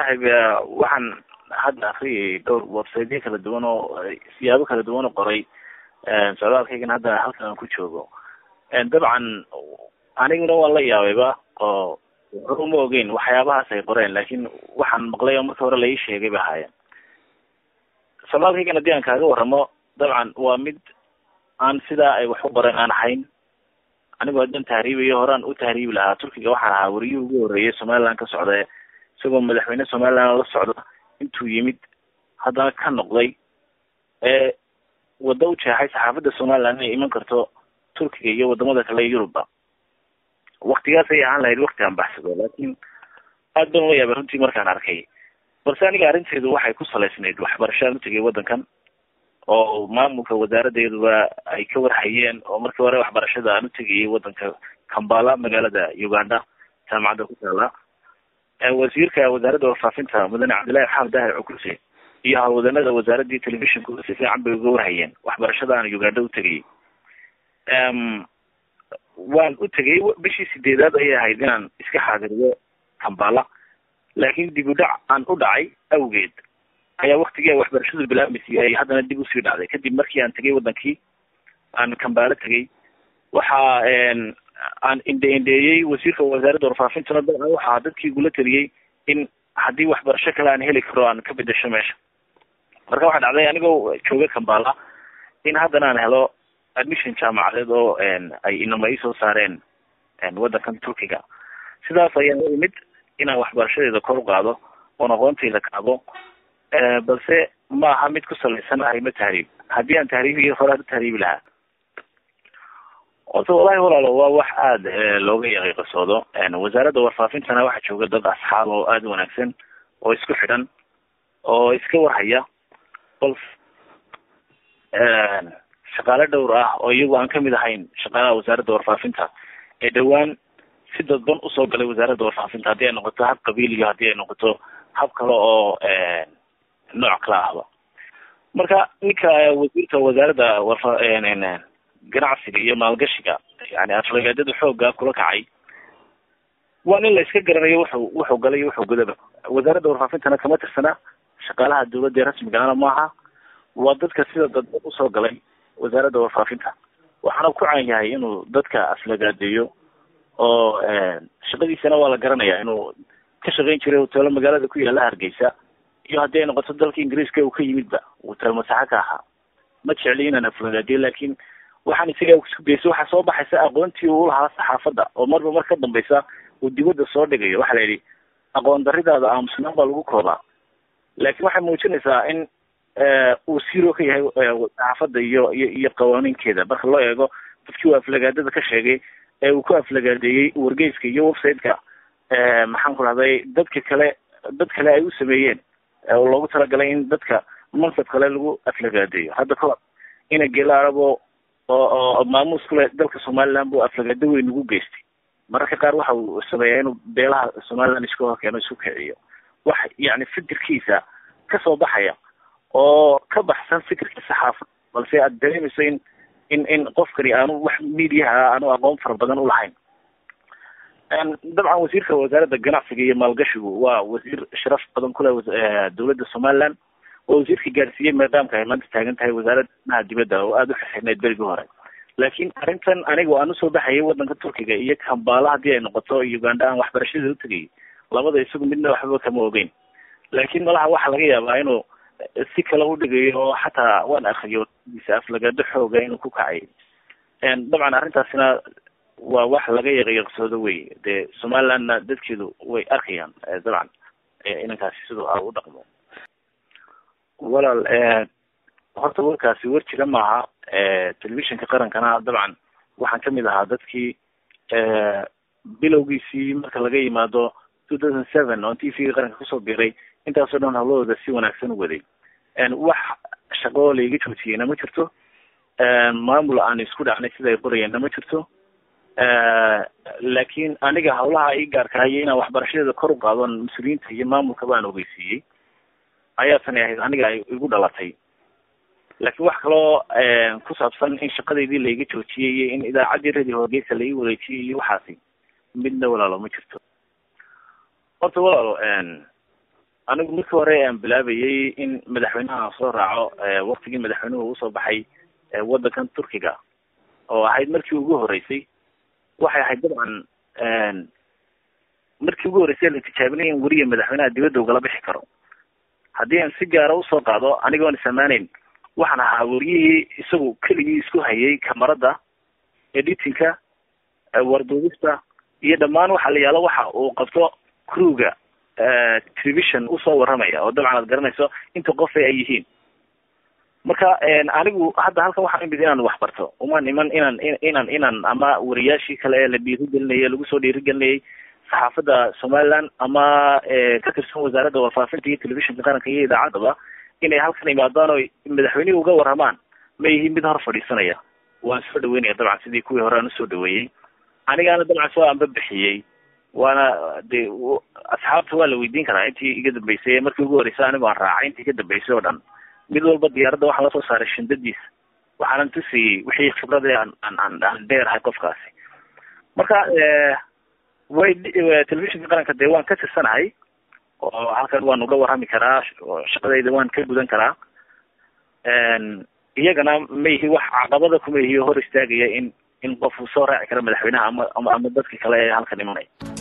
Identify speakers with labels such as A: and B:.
A: saaxiib waxaan hadda akriyay dhowr websiteyo kala duwan oo siyaabo kala duwan oo qoray socdaalkaygan hadda halkan aan ku joogo dabcan aniguna waan la yaabayba oo hore uma ogeyn waxyaabahaas ay qoreen laakin waxaan maqlay oo marka hore la ii sheegay ba ahaayeen socdaalkaygan haddii aan kaaga waramo dabcan waa mid aan sidaa ay wax u qoreen aan ahayn anigoo haddaan tahriibayo horaan u tahriibi lahaa turkiga waxaan ahaa wariyihii ugu horreeyay somaliland ka socda isagoo madaxweyne somaliland la socda intuu yimid haddana ka noqday ee waddo u jeexay saxaafadda somaliland inay iman karto turkiga iyo wadamada kale yurubba waktigaas ay ahaan lahayd wakti aan baxsado laakin aad baan ula yaabay runtii markaan arkay balse aniga arrinteedu waxay ku salaysnayd waxbarashaan utegay waddankan oo maamulka wasaaraddeeduba ay ka warhayeen oo markii hore waxbarashada aan utegayay waddanka kambala magaalada uganda jaamacadda ku taala wasiirka wasaaradda warfaafinta mudane cabdillahi maxamed dahir cukuse iyo howlwadanada wasaaraddii telefishinku si fiican bay uga warhayeen waxbarashada aan uganda utegayay waan u tegay bishii sideedaad ayay ahayd inaan iska xaadiriyo kambala laakin dib u dhac aan u dhacay awgeed ayaa waktigii waxbarashadu bilaabmaysay ay haddana dib usii dhacday kadib markii aan tegay wadankii aan kambalo tegay waxa aan indhe indheeyey wasiirka wasaaradda warfaafintuna dabcan waxaa dadkii igula teliyey in haddii waxbarasho kale aan heli karo aan ka bedesho meesha marka waxaa dhacday anigoo jooga kambala in haddana aan helo admission jaamacadeed oo ay inama isoo saareen waddankan turkiga sidaas ayaan u imid inaan waxbarashadeeda kor u qaado oon aqoontayda kaabo balse ma aha mid ku salaysan arrimo tahriib haddii aan tahriibiyo horaan u tahriibi lahaa horta wallahi walaalo waa wax aada looga yaqiiqasoodo wasaaradda warfaafintana waxaa jooga dad asxaab oo aada u wanaagsan oo isku xidhan oo iska warhaya balse shaqaale dhowr ah oo iyagu aan kamid ahayn shaqaalaha wasaaradda warfaafinta ee dhowaan si dadban usoo galay wasaaradda warfaafinta haddii ay noqoto hab qabiiliyo haddii ay noqoto hab kale oo nooc kala ahba marka ninka wasiirka wasaaradda warfa ganacsiga iyo maalgashiga yani aflagaadada xooga kula kacay waa nin la iska garanayo wuxuu wuxuu galay wuxuu gudaba wasaaradda warfaafintana kama tirsana shaqaalaha dawladda ee rasmigana maaha waa dadka sida dadban usoo galay wasaaradda warfaafinta waxaana ku caan yahay inuu dadka aflagaadeeyo oo shaqadiisana waa la garanaya inuu ka shaqayn jiray hoteelo magaalada ku yaala hargeysa iyo haddii ay noqoto dalka ingiriiska uu ka yimidba uu talmasaxo ka ahaa ma jecli inaan aflagaadiyo laakin waxaan isaga isku daysay waxaa soo baxaysa aqoontii uu lahaa saxaafadda oo marba mar ka dambeysa uu dibadda soo dhigayo waxaa la yidhi aqoon daridaada aamusnaan baa lagu koobaa laakin waxay muujinaysaa in uu siro ka yahay saxaafadda iyo iyo iyo qawaaniinkeeda marka loo eego dadkii uu aflagaadada ka sheegay ee uu ku aflagaadeeyey wargeyska iyo website-ka maxaan ku rahday dadka kale dad kale ay u sameeyeen oo loogu talagalay in dadka mansab kale lagu aflagaadeeyo hadda kahor ina gelaarabo oo oo maamuus kule dalka somaliland buu aflagaado weyn ugu geystay mararka qaar waxa uu sameeyaa inuu beelaha somaliland isku horkeeno isku kiciyo wax yani fikirkiisa kasoo baxaya oo ka baxsan fikirka saxaafad balse aad dareemayso in in in qofkani aanu wax mediaha aanu aqoon fara badan ulahayn dabcan wasiirka wasaaradda ganacsiga iyo maalgashigu waa wasiir sharaf badan kule dawladda somaliland oo wasiirka gaarsiiyey maadaamka ay maanta taagan tahay wasaaradnaha dibadda oo aada u xirxirneyd berigii hore laakin arrintan aniga aan usoo baxayay waddanka turkiga iyo kambala haddii ay noqoto uganda aan waxbarashada utegayay labada isagu midna waxbaba kama ogeyn laakin malaha waxaa laga yaabaa inuu si kale udhigayo oo xataa waan akriyo isa aflagaado xooga inuu ku kacay dabcan arrintaasina waa wax laga yaqyaqsoodo wey dee somalilandna dadkeedu way arkayaan dabcan inankaasi siduu a u dhaqmo walaal horta warkaasi war jira maaha telefishinka qarankana dabcan waxaan kamid ahaa dadkii bilowgiisii marka laga yimaado two thousand seven oon t v-ga qaranka kusoo biray intaasoo dhan hawlahooda si wanaagsan u waday wax shaqo laiga joojiyeyna ma jirto maamul aan isku dhacnay sida ay qorayeenna ma jirto laakin aniga hawlaha ii gaarkaayo inaan waxbarashadeeda kor u qaadon mas-uuliyiinta iyo maamulka baan ogeysiiyey ayaa tani ahayd aniga ay igu dhalatay laakiin wax kaloo ku saabsan in shaqadeydii laiga joojiyey iyo in idaacaddii radio horgeysa lai wareejiyey iyo waxaasi midna walaalo ma jirto horta walaalo anigu markii hore aan bilaabayay in madaxweynaha soo raaco waktigii madaxweynuhu usoo baxay waddankan turkiga oo ahayd markii ugu horeysay waxay ahayd dabcan markii ugu horeysay la tijaabinay in weriya madaxweynaha dibadda ugala bixi karo haddii aan si gaara usoo qaado anigoon isamaanayn waxaan ahaa weriyihii isagu keligii isku hayay kamarada editinka warduubista iyo dhammaan waxa la yaalo waxa uu qabto crewga television usoo warramaya oo dabcan aad garanayso inta qofa ay yihiin marka anigu hadda halkan waxaan imid inaan wax barto umaan iman inaan inaan inaan ama wariyaashii kale ee la dhiirigelinayay lagu soo dhiirigelinayay saxaafadda somaliland ama ka tirsan wasaaradda warfaafinta iyo telefishinka qaranka iyo idaacaddaba inay halkan imaadaan oo madaxweynihii uga warramaan ma yihiin mid hor fadhiisanaya waan soo dhaweynaya dabcan sidii kuwii hore aan usoo dhaweeyey anigaana dabcan soo anba bixiyey waana de asxaabta waa la weydiin karaa intii iga dambeysay markii ugu horeysay anigo aan raacay intii ka dambeysay oo dhan mid walba diyaaradda waxaan lasoo saaray shindadiisa waxaanan tusiyey wixii khibradii aan aan aan dheerahay qofkaasi marka way telefishinka qaranka dee waan ka tirsanahay oo halkan waan uga warrami karaa shaqadayda waan ka gudan karaa iyagana ma yihi wax caqabada kuma yihi hor istaagaya in in qof uu soo raaci karo madaxweynaha ama ama ama dadka kale ee halkan imanaya